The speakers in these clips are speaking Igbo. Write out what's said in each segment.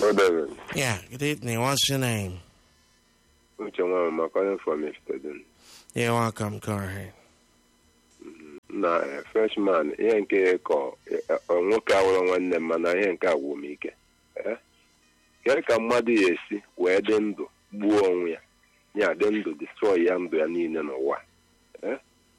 Hello, David. Yeah, good evening. What's your name? Uche Nwa calling from Amsterdam. You're welcome. Go ahead. Na eh, freshman, ihe nke kọ eh, eh, nwoke awụrụ nwanne m mana ihe nke agwụ m ike. Eh? Kedu ka mmadụ ya esi wee dị ndụ gbuo onwe ya ya dị ndụ destroy ya ndụ ya niile n'ụwa Eh?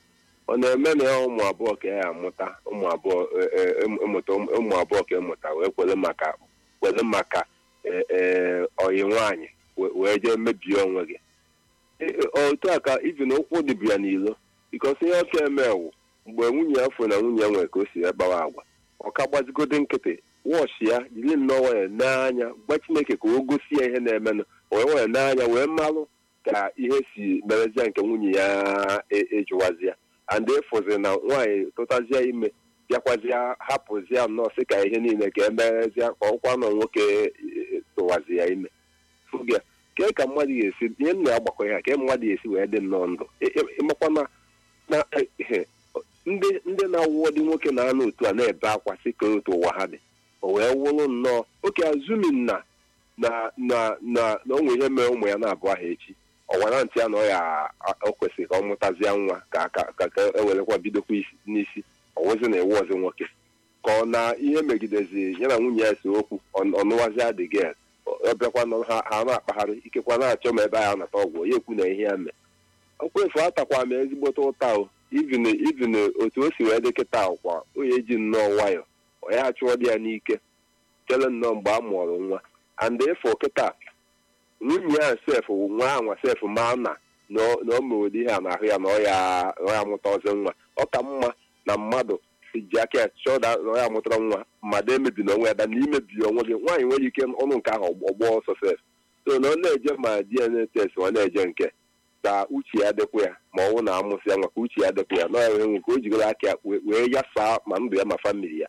ọ na-eme na ya ụmụ abụọ ka ya amụta ụmụ abụọ eh, eh, ịmụta ụmụ abụọ ka ịmụta wee kwere maka kwere maka eh, eh, ọyị nwaanyị we- wee jee mebie onwe gị E- e- otu a ka ibi na ụkwụ dịbụ ya n'ilo bikos ihe ọka emewu mgbe nwunye ya fụ na nwunye ya nwere ka o si gbawa agwa ọ ka gbazigode nkịtị wọchị ya jiri nnọọ nwayọ n'anya gwa chineke ka o gosi ya ihe na-emenụ wee nwayọ n'anya wee malụ ka ihe si merezie nke nwunye ya e- ejụwazi ya and ịfụzi na nwaanyị tụtazie ime bịakwazie hapụzie nnọọ sị ka ihe niile ka emerezie ka ọkwa nọ nwoke e- e- tụwazi ya ime fụgị ya kee ka mmadụ ga-esi ihe nna ya gbakọ ya ka mmadụ ga-esi wee dị nnọọ ndụ Ị- ị- ịmakwa na na ihe ndị ndị na-awụọ dị nwoke na-anọ otu a na-ebe akwa sị ka otu ụwa ha dị o wee wụrụ nnọọ oke azumin na na na na na o nwere ihe mere ụmụ ya na-abụ aha echi ọwara ntị ya na ọ ya o kwesịrị ka ọ mụtazie nwa ka ka ka ka ewerekwa bidokwa isi n'isi ọwụzi na ewu ọzi nwoke ka ọ na ihe megidezi ya na nwunye ya si okwu ọ- ọnụwazi adịghị ọ bịakwa nọ ha ha na-akpagharị ikekwa na-achọ ma ebe a nata ọgwụ ya ekwu na ihe ya mee okwefu atakwa m ezigbote ụta o ivin ivin otu o si wee dị kịta kwa onye ji nnọọ nwayọ ọ ya achụọ dị ya n'ike chere nnọọ mgbe a mụọrọ nwa and ịfụ kịta nwunye ya sef nwa anwa sef ma na na ọ na ọ mere ụdị ihe a n'ahụ ya na ọ ya ọ ya amụta ọzọ nwa ọ ka mma na mmadụ ji aka ya chọọ da na ọ ya amụtara nwa mmadụ emebi na onwe ya da na imebi onwe gị nwaanyị nwere ike ọnụ nke ahụ ọgbọ ọsọ sef so na ọ na-eje ma dna test ọ na-eje nke ka uche ya dịkwa ya ma ọ bụ na amụsị ya nwa ka uche ya dịkwa ya na ọ nwe ka o jigoro aka ya wee- wee yasaa ma ndụ ya ma famili ya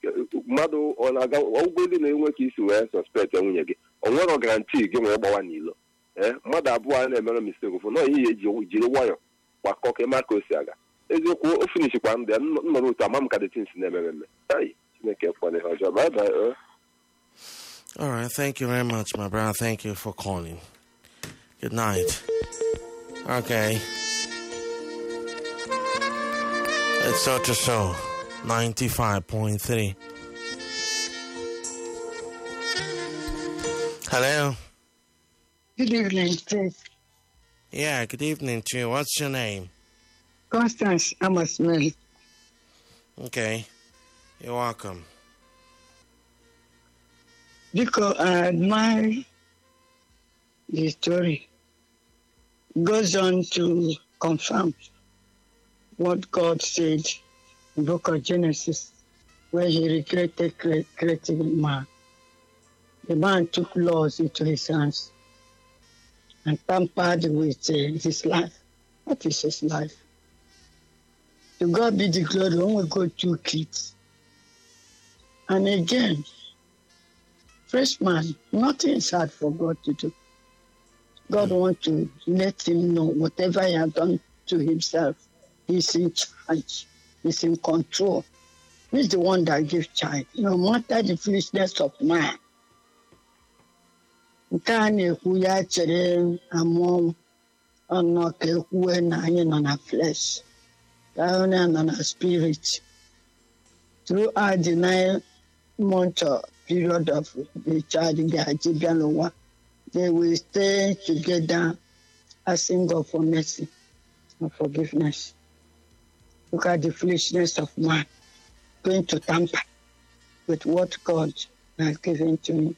mmadụ ọ na-aga ọgwụgwọ ndị na-enwe ka isi wee sọspekt nwunye gị ọ nwere garanti gị nwee gbawa n'ilo ee mmadụ abụọ a na-emere mistake ụfụ na ihe ya eji jiri nwayọ gbakọ ka ịma ka o si aga eziokwu o finichikwa ndụ ya m nọrọ otu ama m ka detins na-emere eme ai chineke kwana ihe ọjọọ bye bye eh. All right. Thank you very much, my brother. Thank you for calling. Good night. Okay. It's so to so 95.3. Hello. Good evening, please. Yeah, good evening to you. What's your name? Constance Amos Mary. Okay. You're welcome. Because I admire the story. Goes on to confirm what God said in the book of Genesis, where he recreated cre- creating man. The man took laws into his hands and tampered with uh, his life. What is his life? To God be the glory when we go two kids. And again, first man, nothing is hard for God to do. God wants to let him know whatever he has done to himself, he's in charge, he's in control. He's the one that gives child, no matter the foolishness of man. nke a na-ekwu ya chere amụọ ọnọ ka ekwue na anyị nọ na flesh ka onye nọ na spirit throughout the nine month uh, period of the child ga-eji bịa n'ụwa they will stay together asking God for mercy and forgiveness look at the foolishness of man going to tamper with what God has given to him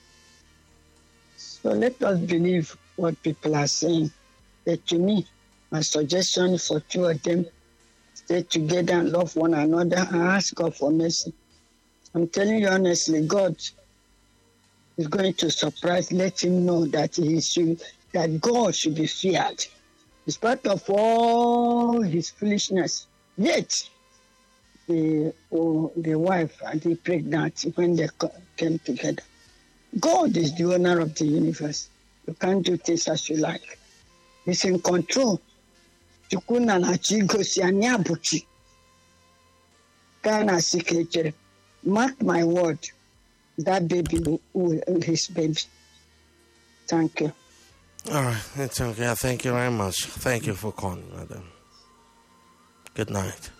so let us believe what people are saying. But to me, my suggestion for two of them, stay together and love one another and ask God for mercy. I'm telling you honestly, God is going to surprise, let him know that he should, that God should be feared. In spite of all his foolishness, yet the, oh, the wife and the pregnant when they co- came together. God is the owner of the universe. You can't do things as you like. He's in control. Chukwu na na chi gosi anyị abụchi. Ka a na-asị ka echere. Mark my word. that baby will, will his baby. Thank you. All right, it's okay. Thank you very much. Thank you for calling, madam. Good night.